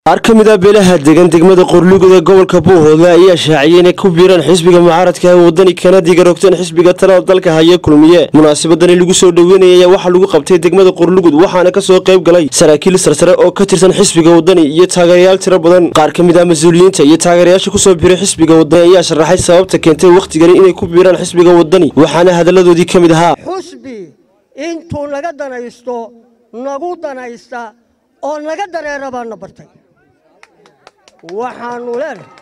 qaar ka mid a beelaha degan degmada qorlugud ee gobolka buuhoodle ayaa shaaciyay inay ku biiraan xisbiga mucaaradka ee wadani kana digarogteen xisbiga talada dalka haya kulmiye munaasabadani lagu soo dhoweynaya ayaa waxaa lagu qabtay degmada qorlugud waxaana kasoo qayb galay saraakiil sarsare oo ka tirsan xisbiga wadani iyo taageerayaal tiro badan qaar ka mid ah mas-uuliyiinta iyo taageerayaasha kusoo biiray xisbiga wadani ayaa sharaxay sababta keentay wakhtigani inay ku biiraan xisbiga wadani waxaana hadalladoodii ka mid ahaa xusbi intuu naga danaysto nagu danaysta oo naga dareera baana bartay waxaanu leenahay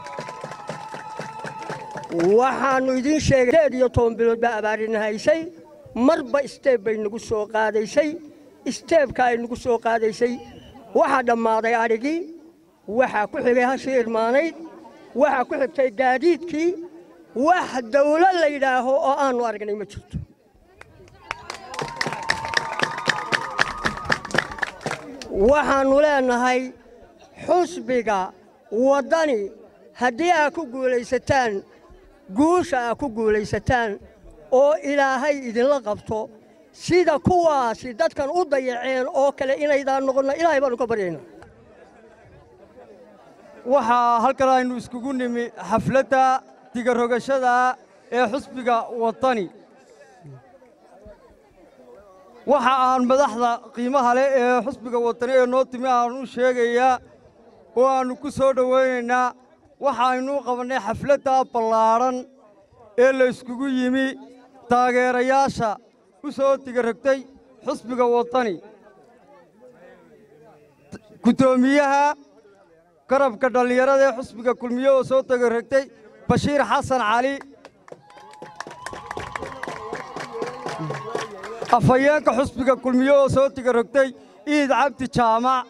waxaannu idiin sheegay deed iyo toban bilood baa abaarina haysay marba isteeb bay nagu soo qaadaysay isteebka ay nagu soo qaadaysay waxaa dhammaaday adhigii waxaa ku xigay hashii irmaanayd waxaa ku xigtay gaadiidkii wax dawlo la yidhaaho oo aannu aragnay ma jirto waxaannu leenahay xusbiga waddani haddii aad ku guulaysataan guusha aad ku guulaysataan oo ilaahay idinla qabto sida kuwaasi dadkan u dayaceen oo kale inaydaan noqonna ilaahay baannu ka baryaynaa waxaa halkan aynu iskugu nimi xafladda digarogashada ee xusbiga waddani waxa aan madaxda qiimaha leh ee xusbiga waddani ee noo timi aan u sheegayaa oo aannu ku soo dhowaynaynaa waxaaynu qabannay xafladda ballaadhan ee la yskugu yimi taageerayaasha u soo digarogtay xusbiga waddani guddoomiyaha garabka dhallinyarada ee xusbiga kulmiye oo soo digarogtay bashiir xasan cali afhayeenka xusbiga kulmiye oo soo digarogtay iid cabdi jaamac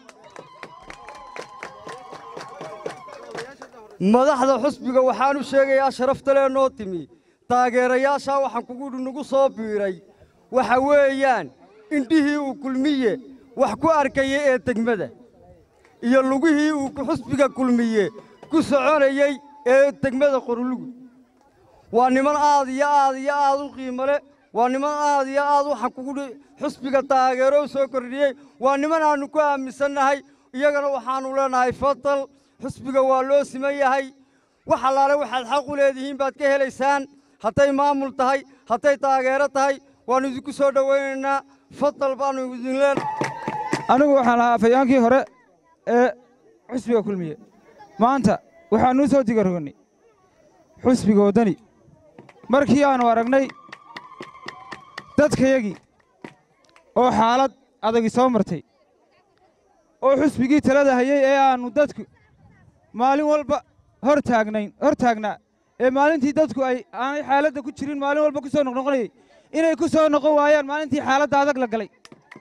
madaxda xusbiga waxaanu sheegayaa sharaftalee noo timi taageerayaashaa waxaan kugu nagu soo biiray waxa weeyaan indhihii uu kulmiye wax ku arkayay ee degmada iyo lugihii uu xusbiga kulmiye ku soconayey ee degmada qorlugu waa niman aad iyo aad iyo aad u qiimo leh waa niman aad iyo aad waxaan kugu xusbiga taageero u soo kordhiyey waa niman aannu ku aaminsannahay iyagana waxaannu leenahay fadal xusbiga waa loo siman yahay wax allaale waxaad xaq u leedihiin baad ka helaysaan hadday maamul tahay hadday taageero tahay waannu idinku soo dhowaynaynaa fadal baannu idin leenahay anigu waxaan ahaa afhayaankii hore ee xusbiga kulmiye maanta waxaannuu soo digarogannay xusbiga waddani markii aannu aragnay dadkayagii oo xaalad adagi soo martay oo xusbigii talada hayey ee aannu dadku maalin walba hor taagnayn hor taagnaa ee maalintii dadku ay aanay xaaladda ku jirin maalin walba ku soo noqnoqonayey inay ku soo noqon waayaan maalintii xaaladda adag la galay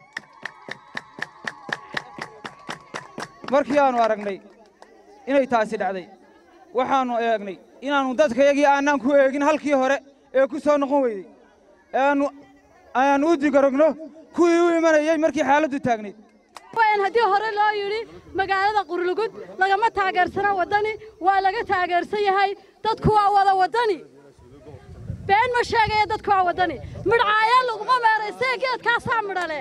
markii aannu aragnay inay taasi dhacday waxaannu eegnay inaannu dadkayagii aanaan ku eegin halkii hore ee ku soo noqon weydey eeaannu ayaannu u digarogno kuwii u imanayey markii xaaladdu taagnayd haddii hore loo yidhi magaalada qurlugud lagama taageersana waddani waa laga taageersan yahay dadku waa wada waddani been ma sheegaya dadku waa waddani midhcaaya laguma meeraysee geedkaasaa midhale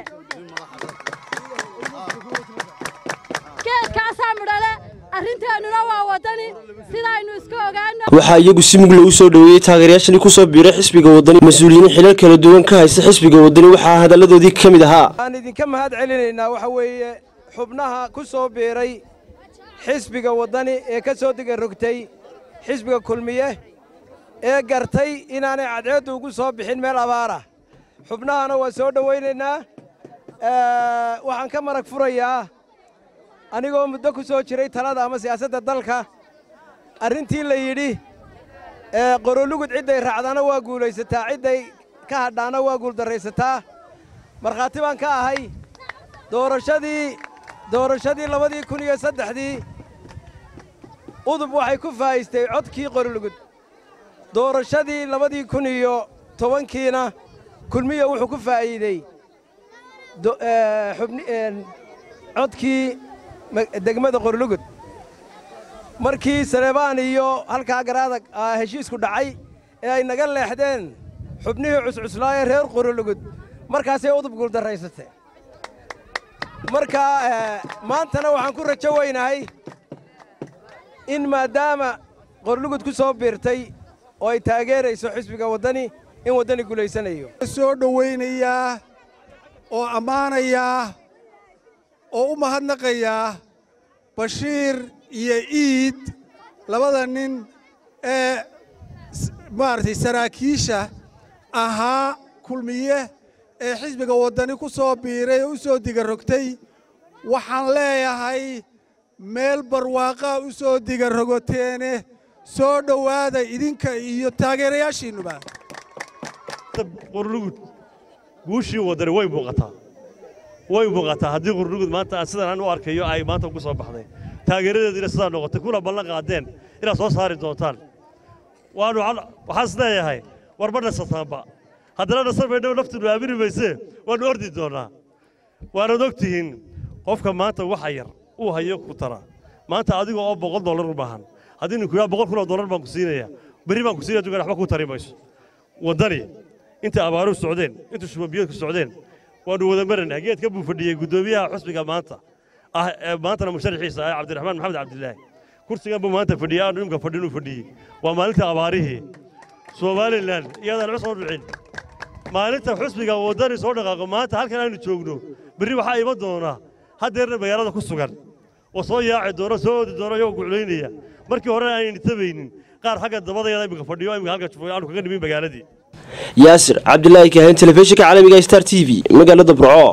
geedkaasaa midhale arrinteennuna waa waddani sidaaynu isku ogaano waxaa iyagu si mug lagu soo dhoweeyey taageerayaashani ku soo biiray xisbiga waddani mas-uuliyiin xilal kala duwan ka haysta xisbiga waddani waxaa hadalladoodii ka mid ahaa waxaan idinka mahad celinaynaa waxa weeye xubnaha ku soo biiray xisbiga waddani ee ka soo digarogtay xisbiga kulmiye ee gartay inaanay cadceeddu ugu soo bixin meel abaarah xubnahana waa soo dhowaynaynaa waxaan ka marag furayaa anigoo muddo ku soo jiray talada ama siyaasadda dalka arrintii la yidhi qorolugud cidday raacdaana waa guulaysataa cidday ka hadhaana waa guuldarraysataa markhaati baan ka ahay doorashadii doorashadii labadii kun iyo saddexdii udub waxay ku faa'iistay codkii qorolugud doorashadii labadii kun iyo tobankiina kulmiya wuxuu ku faa'iidey codkii degmada qorlugud markii saleebaan iyo halkaa garaadag heshiisku dhacay ee ay naga leexdeen xubnihii cuscuslaayee reer qorlugud markaasay udub guuldarraysatee marka maantana waxaan ku rajo weynahay in maadaama qorlugud ku soo biirtay oo ay taageerayso xisbiga waddani in waddani gulaysanayo soo dhowaynayaa oo ammaanayaa oo u mahadnaqayaa bashiir iyo iid labada nin ee maaragtay saraakiisha ahaa kulmiye ee xisbiga waddani ku soo biiray oo u soo digarogtay waxaan leeyahay meel barwaaqaa u soo digarogoteene soo dhowaada idinka iyo taageerayaashiinnuba qurnugud guushii waddani way muuqataa way muuqataa haddii qurnugud maanta aan sidan aan u arkayo ay maanta ugu soo baxday taageeradeediina sidaa noqotay kuna ballan qaadeen inaad soo saari doontaan waanu waxaan is leeyahay war ma nasataanba haddana nasar baydhabo naftiinu aamini maysee waannu ordi doonnaa waanaad og tihiin qofka maanta waxa yar uu hayo ku tara maanta adiga oo boqol dollar u baahan haddii ninku yaa boqol kun oo dollar baan ku siinaya berri baan ku siinaya dugan waxba ku tari mayso waddani inta abaaruhu socdeen inta shubabiyadku socdeen waannu wada maranaha geedka buu fadhiyey guddoomiyaha xusbiga maanta ah ee maantana musharaxiisa ah cabdiraxmaan maxamed cabdilaahi kursigan buu maanta fadhiyey aanu imka fadhin uu fadhiyey waa maalinta abaarihii somalilan iyadaan la soo dhicin maalinta xusbiga waddani soo dhaqaaqo maanta halkan aynu joogno berri waxaa iman doonaa haddeerna magaalada ku sugan oo soo yaaci doona soo oodi doona iyagoo guclaynaya markii hore aanaynu tabaynin qaar xagga dabadayada imika fadhiyo imika halka jufooy aanu kaga nimin magaaladii yaasir cabdilaahi kaahin telefishinka caalamiga star t v magaalada burco